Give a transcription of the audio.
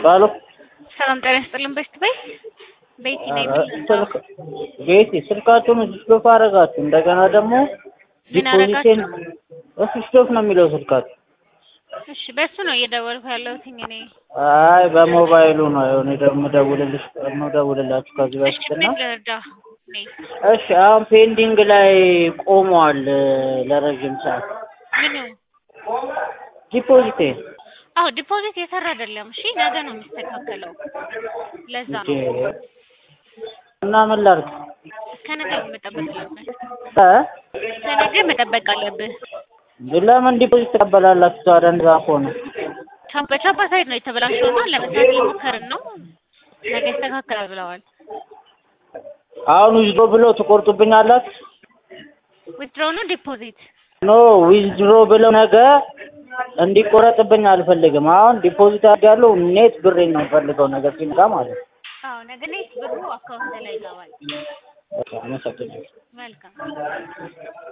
ባሉ ሰላም ጤና ይስጥልን። በስት በይ ቤቲ ነኝ። ስልክ ቤቲ ስልካችሁን ስቶፍ አደረጋችሁ። እንደገና ደግሞ ምን ዲፖዚቴን እሱ ስቶፍ ነው የሚለው ስልካችሁ። እሺ በሱ ነው እየደወልኩ ያለሁት እኔ። አይ በሞባይሉ ነው የሆነ ደግሞ ደውልልሽ ደውልላችሁ ከዚህ እሺ በፊት እና ምን ልርዳ? ነይ እሺ አሁን ፔንዲንግ ላይ ቆሟል ለረጅም ሰዓት ምኑ? ዲፖዚቴ አዎ ዲፖዚት የሰራ አይደለም። እሺ ነገ ነው የሚስተካከለው። ለዛ እንጂ ነው እና ምን ላድርግ እስከ ነገ መጠበቅ አለብህ። እ እስከ ነገ መጠበቅ አለብህ። ለምን ዲፖዚት ትቀበላላችሁ ታዲያ? እንደዛ ከሆነ ቻ- በቻፓ ሳይድ ነው የተበላሸው እና ለመስራት እየሞከርን ነው። ነገ ይስተካከላል ብለዋል። አሁን ዊዝድሮ ብለው ትቆርጡብኛላችሁ? ዊዝድሮው ነው ዲፖዚት? ኖ ዊዝድሮ ብለው ነገ እንዲቆረጥብኝ አልፈልግም። አሁን ዲፖዚት አድርጋለሁ ኔት ብሬን ነው የምፈልገው ነገ ሲመጣ ማለት ነው። አዎ ነገ ኔት ብሩ አካውንት ላይ ይገባል። በቃ አመሰግናለሁ። መልካም